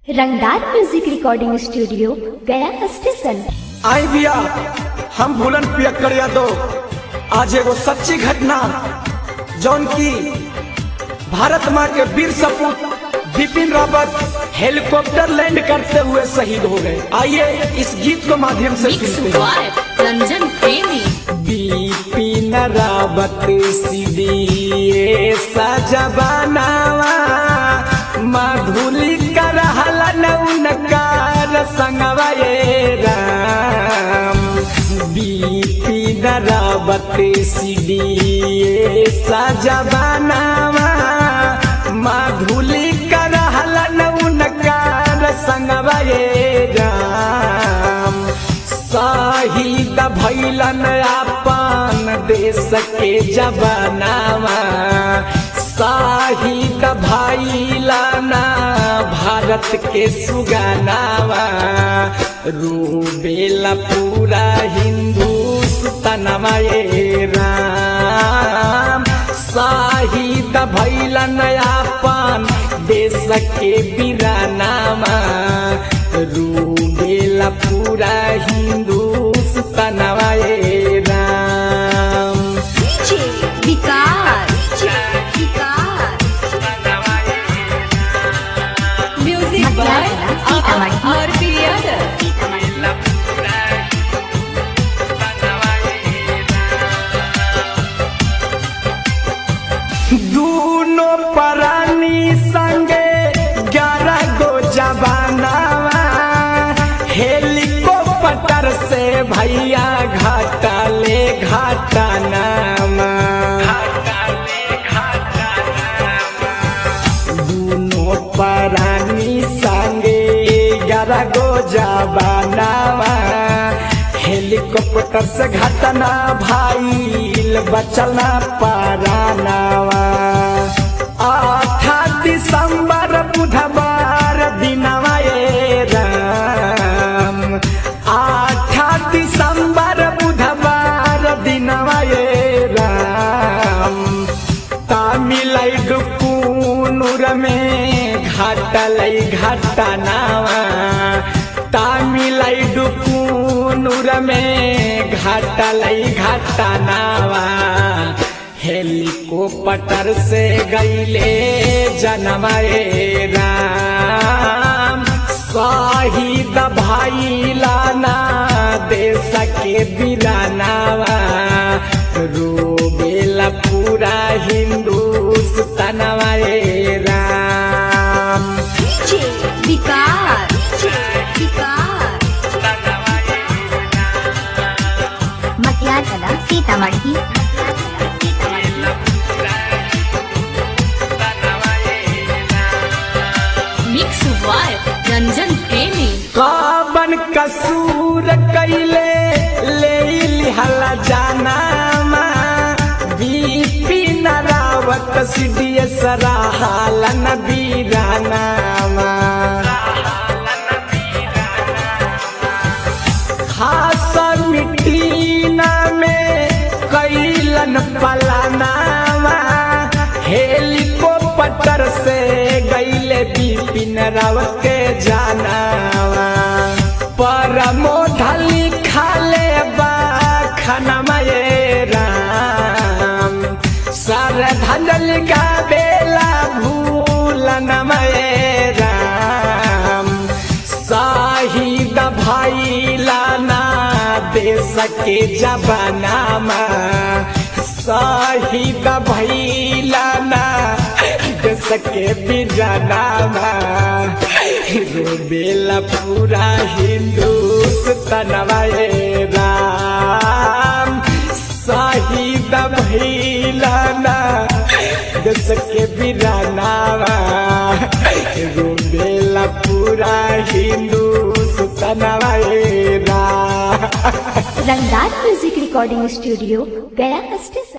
रंगदार music recording studio Gaya station आई बिया हम भूलन पियक्कर यादव आज एगो सच्ची घटना जौन की भारत माँ के वीर सपूत बिपिन रावत हेलीकॉप्टर लैंड करते हुए शहीद हो गए आइए इस गीत को माध्यम से Mix सुनते हैं Vibe, रंजन प्रेमी बिपिन रावत सीढ़ी सजबानावा मधुली कर उनकार संगवा ये राम बिपिन रावत सीढ़ी सजबानावा मधुली कर उनकार संगवा ये राम शहीद भैलन अपन देश के जवानावा शहीद भैलन भारत के सुगानावा रूबेला पूरा हिंदुस्तानवा ये राम शहीद भैलन अपन देश के बिरानामा रूबेला पूरा हिंदुस्तानवा ये राम विकार म्यूजिक बाय और यादव दूनो प्राणी संगे ग्यारह गो जवानावा हेलीकॉप्टर से भैया घाटा ले घाटा नामा दूनो प्राणी संगे ग्यारह गो जवानावा हेलीकॉप्टर से घटना भाईल बचना पारानावा आठा दिसंबर बुधवार दिनवा ये राम आठा दिसंबर बुधवार दिनवा ये राम तामिलनाडु कूनूर में घाटलै घटनावा तामिलनाडु कूनूर में घाटलै घटनावा हेलीकॉप्टर से गईले जनमए राम शहीद भैलाना देश के बिरानावा रोबेला पूरा हिंदुस्तानवा ये राम विकार मटियार कला सीतामढ़ी मिक्स वाइब रंजन प्रेमी काबन कसूर कैले ले लिहला जानामा बिपिन रावत सिडिय सराहालन बीरानामा खास मिटीना में कैलन पलानावा हेलीकॉप्टर से गईले बिपिन रावत के जानावा परमो ढली खाले बा खनमा ये राम सर धंजल का बेला भूलन ये राम शहीद भैलाना देश के जवानामा शहीद भैलाना देश के बिरानामा रोबेला पूरा हिंदुस्तानवा ये राम शहीद भैलाना देश के बिरानावा रोबेला पूरा हिंदुस्तानवा ये राम Rangdar music recording studio Gaya station